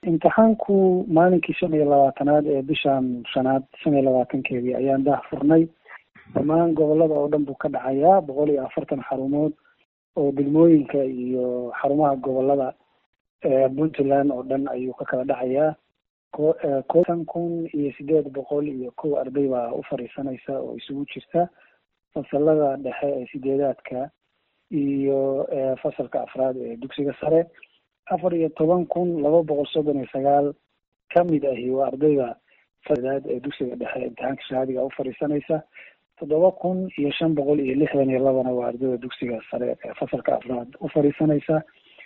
imtixaanku maalinkii shan iyo labaatanaad ee bishan shanaad shan iyo labaatankeedii ayaan daah furnay dhammaan gobolada oo dhan buu ka dhacayaa boqol iyo afartan xarumood oo degmooyinka iyo xarumaha gobolada puntland oo dhan ayuu ka kala dhacayaa kotan kun iyo sideed boqol iyo kow arday baa u fadhiisanaysa oo isugu jirta fasalada dhexe ee sideedaadka iyo fasalka afraad ee dugsiga sare afar iyo toban kun laba boqol soddon iyo sagaal kamid ahi waa ardayda fasaad ee dugsiga dhexe imtixaanka shahaadiga u fadhiisanaysa toddoba kun iyo shan boqol iyo lixdan iyo labana waa ardayda dugsiga sare ee fasalka afraad u fadhiisanaysa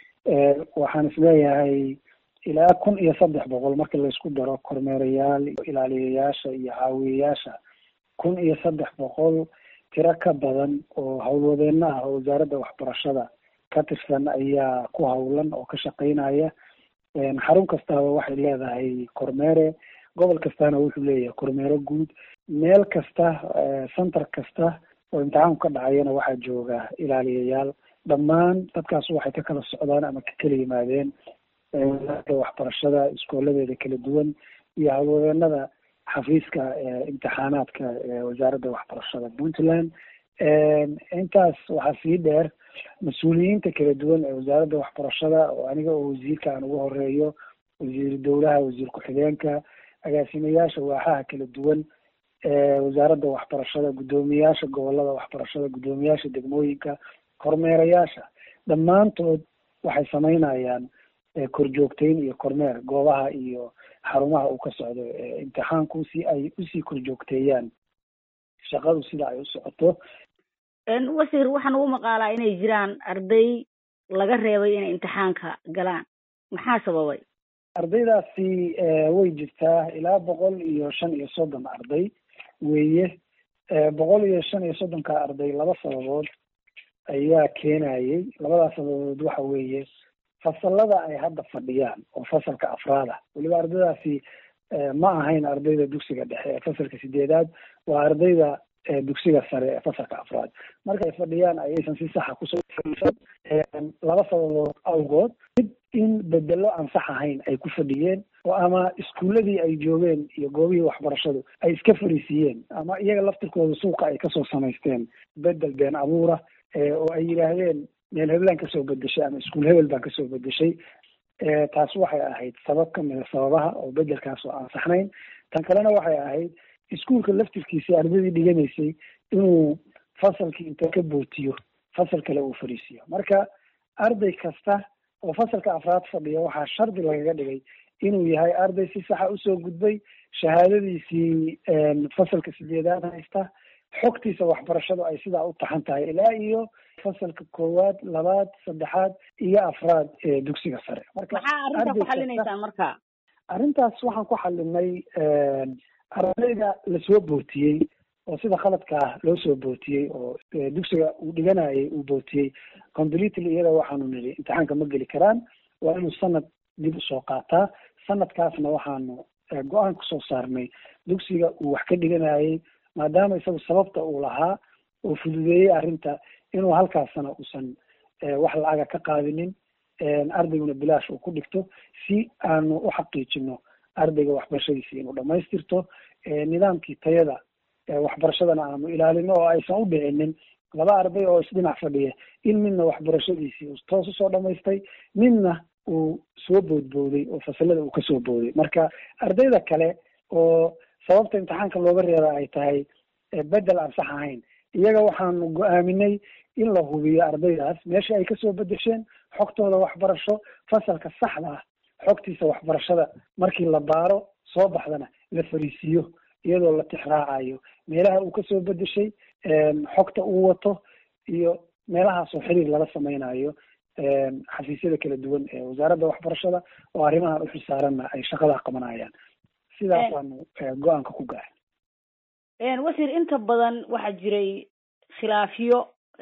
waxaan isleeyahay ilaa kun iyo saddex boqol marka laysku daro kormeerayaal iyo ilaaliyayaasha iyo caawiyayaasha kun iyo saddex boqol tiro ka badan oo howlwadeeno ah oo wasaaradda waxbarashada ka tirsan ayaa ku howlan oo ka shaqeynaya xarun kastaba waxay leedahay kormeere gobol kastana wuxuu leeyahay kormeere guud meel kasta center kasta oo imtixaanku ka dhacayana waxaa jooga ilaaliyayaal dhammaan dadkaas waxay ka kala socdaan ama ka kala yimaadeen wasaaradda waxbarashada iskooladeeda kala duwan iyo howlwadeenada xafiiska imtixaanaadka wasaaradda waxbarashada puntland intaas waxaa sii dheer mas-uuliyiinta kala duwan ee wasaaradda waxbarashada oo aniga oo wasiirka aan ugu horeeyo wasiir dowlaha wasiir ku-xigeenka agaasimayaasha waaxaha kala duwan wasaaradda waxbarashada guddoomiyaasha gobolada waxbarashada guddoomiyaasha degmooyinka kormeerayaasha dhammaantood waxay sameynayaan korjoogteyn iyo kormeer goobaha iyo xarumaha uu ka socdo imtixaanku si ay usii korjoogteeyaan shaqadu sida ay u socoto wasiir waxaan ugu maqaalaa inay jiraan arday laga reebay inay imtixaanka galaan maxaa sababay ardaydaasi way jirtaa ilaa boqol iyo shan iyo soddon arday weeye boqol iyo shan iyo soddonka arday laba sababood ayaa keenayay labadaas sababood waxa weeye fasalada ay hadda fadhiyaan oo fasalka afraada weliba ardaydaasi ma ahayn ardayda dugsiga dhexe ee fasalka sideedaad waa ardayda dugsiga sare ee fasalka afraad marka ay fadhiyaan ayaysan si saxa kusoo laba sababood awgood mid in bedelo aan sax ahayn ay ku fadhiyeen oo ama iskuuladii ay joogeen iyo goobihii waxbarashadu ay iska fariisiiyeen ama iyaga laftirkooda suuqa ay kasoo samaysteen bedel been abuura oo ay yidhaahdeen meel heblaan kasoo bedeshay ama iskuul hebel baan kasoo bedeshay taas waxay ahayd sabab kamida sababaha oo bedelkaas oo aan saxnayn tan kalena waxay ahayd iskuulka laftirkiisa ardaydii dhiganaysay inuu fasalkii inta ka bootiyo fasal kale uu fadhiisiyo marka arday kasta oo fasalka afraad fadhiya waxaa shardi lagaga dhigay inuu yahay arday si saxa usoo gudbay shahaadadiisii fasalka sideedaad haysta xogtiisa waxbarashadu ay sidaa u taxan tahay ilaa iyo fasalka koowaad labaad saddexaad iyo afraad ee dugsiga sare marka maxaa arrintaa ku xalinaysaan marka arrintaas waxaan ku xalinay ardayda lasoo bootiyey oo sida khaladka ah loo soo bootiyey oo dugsiga uu dhiganayay uu bootiyey completely iyada waxaanu nidhi imtixaanka ma geli karaan waa inuu sanad dib usoo qaataa sanadkaasna waxaanu go-aan kusoo saarnay dugsiga uu wax ka dhiganayay maadaama isagu sababta uu lahaa oo fududeeyey arrinta inuu halkaasna uusan wax lacaga ka qaadinin ardayguna bilaash uu ku dhigto si aanu u xaqiijino ardayga waxbarashadiisi inuu dhamaystirto nidaamkii tayada waxbarashadana aanu ilaalino oo aysan u dhicinin laba arday oo isdhinac fadhiya in midna waxbarashadiisii uu toos usoo dhamaystay midna uu soo boodbooday oo fasalada uu kasoo booday marka ardayda kale oo sababta imtixaanka looga reeba ay tahay bedel aan sax ahayn iyaga waxaanu go-aaminay in la hubiyo ardaydaas meesha ay kasoo bedesheen xogtooda waxbarasho fasalka saxda ah xogtiisa waxbarashada markii la baaro soo baxdana la fariisiiyo iyadoo la tixraacayo meelaha uu kasoo bedeshay xogta uu wato iyo meelahaasoo xiriir lala sameynayo xafiisyada kala duwan ee wasaaradda waxbarashada oo arrimahan uxilsaaranna ay shaqadaa qabanayaan sidaasaanu go-aanka ku gaaray wasiir inta badan waxaa jiray khilaafyo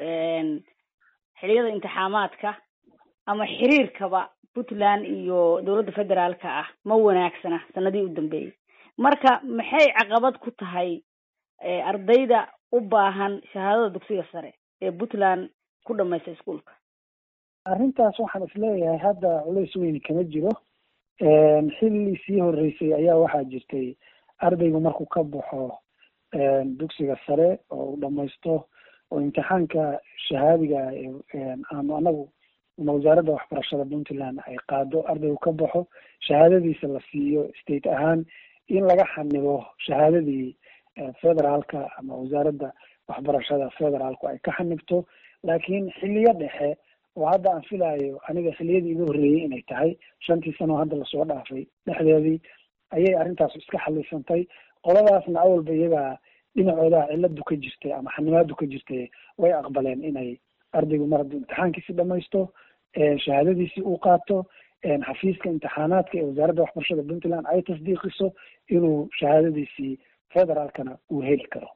xiliyada imtixaamaadka ama xiriirkaba puntland iyo dowladda federaalka ah ma wanaagsana sanadii u dambeeyey marka maxay caqabad ku tahay ardayda u baahan shahaadada dugsiga sare ee puntland ku dhamaysta iskuolka arrintaas waxaan isleeyahay hadda culays weyni kama jiro xilli sii horeysay ayaa waxaa jirtay ardaygu markuu ka baxo dugsiga sare oo uu dhamaysto oo imtixaanka shahaadiga aanu anagu ama wasaaradda waxbarashada puntland ay qaado ardaygu ka baxo shahaadadiisa la siiyo state ahaan in laga xanibo shahaadadii federaalka ama wasaaradda waxbarashada federaalku ay ka xanibto laakiin xiliyo dhexe oo hadda aan filayo aniga xiliyadii igu horreeyey inay tahay shantii sano hadda lasoo dhaafay dhexdeedii ayay arrintaas iska xalisantay qoladaasna awalba iyagaa dhinacooda ciladu ka jirtay ama xanimaadu ka jirtay way aqbaleen inay ardaygu mar hadduu imtixaankiisi dhamaysto shahaadadiisii uu qaato xafiiska imtixaanaadka ee wasaaradda waxbarashada puntland ay tasdiiqiso inuu shahaadadiisii federaalkana uu heli karo